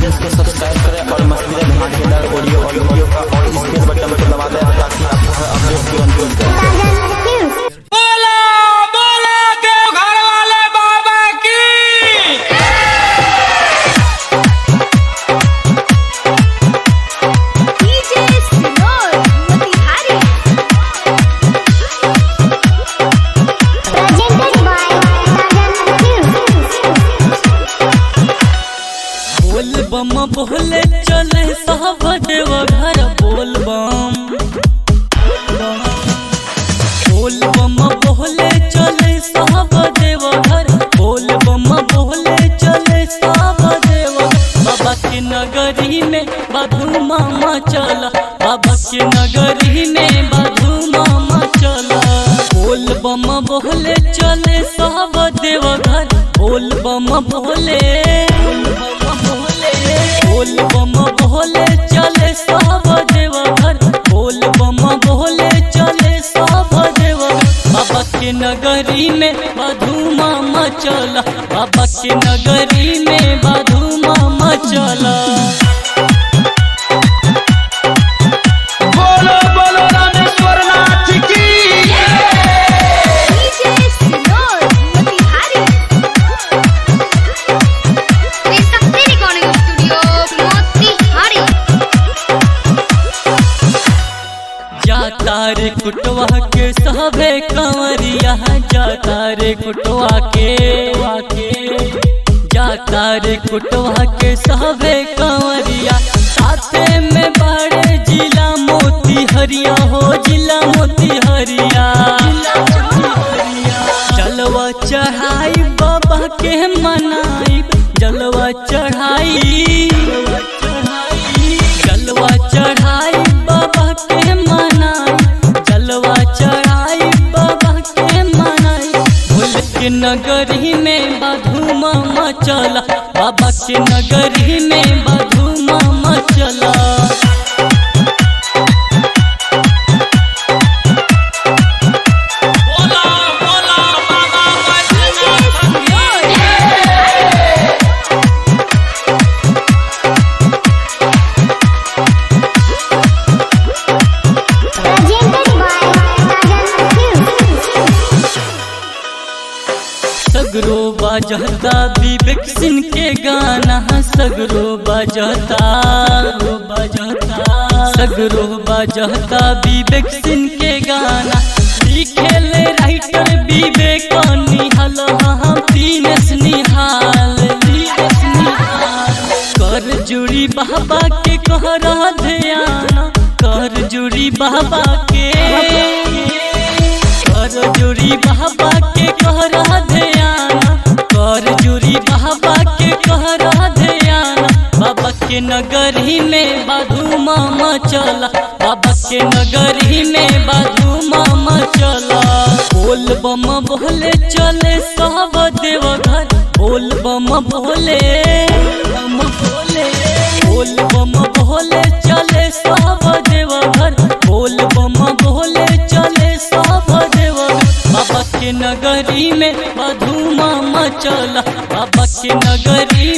please को subscribe करें और मस्ती धमाकेदार ऑडियो और वीडियो का और स्पेस बटन को दबा दें ताकि आपको हर अपडेट तुरंत मिल जाए बोला बोला देव घर वाले बाबा की DJ Sinor Motihari Presented by Sajan Films बोल बम बोले चले सब देव घर बोल बम बोल बम बोले चले सब देव घर बोल बम बोले चले सब देव बाबा के नगरी में बधू मामा चला बाबा के नगरी में बधू मामा चला बोल बम बोले चले सब देव घर बोल बम बोले बोल बम बोले चले सब देव घर बोल बम बोले चले सब देव बाबा के नगरी में बधू मामा चला बाबा के नगरी में बधू मामा चला बोलो बोलो रामेश्वर नाथ की DJ Sinor Motihari Resakti Recording Studio Motihari जाता रे कुटवा के सहबे कंवरिया जाता रे कुटवा के जाता रे कुटवा के सहबे कंवरिया साथे में बड़े जिला मोती हरिया हो जिला मोती हरिया जलवा चढ़ाई बाबा के मनाई जलवा चढ़ाई जलवा चढ़ाई बाबा के मनाई जलवा चढ़ाई बाबा के मनाई भूल के नगरी में बधू मामा चला बाबा के नगरी में बधू मामा चला बोला बोला बाबा बैजनाथ की Presented by Sajan Films सगरो बाजता विवेक सिंह के गाना सगरो बाजता बाजता सगरो बाजता विवेक सिंह के गाना लिखेल राइटर विवेक निहाल हम दीनेश निहाल दीनेश निहाल कर जुड़ी बाबा के कहरा ध्यान कर जुड़ी बाबा के कर जुड़ी बाबा के कहरा ध्यान कर जुड़ी बाबा के कहरा ध्यान बाबा के नगरी में बाधू मामा चला बाबा के नगरी में बाधू मामा चला बोल बम बोले चले सब देव घर बोल बम बोले बम बोले बोल बम बोले चले सब देव घर बोल बम बोले चले सब देव बाबा के नगरी में बधू मामा चला बाबा के नगरी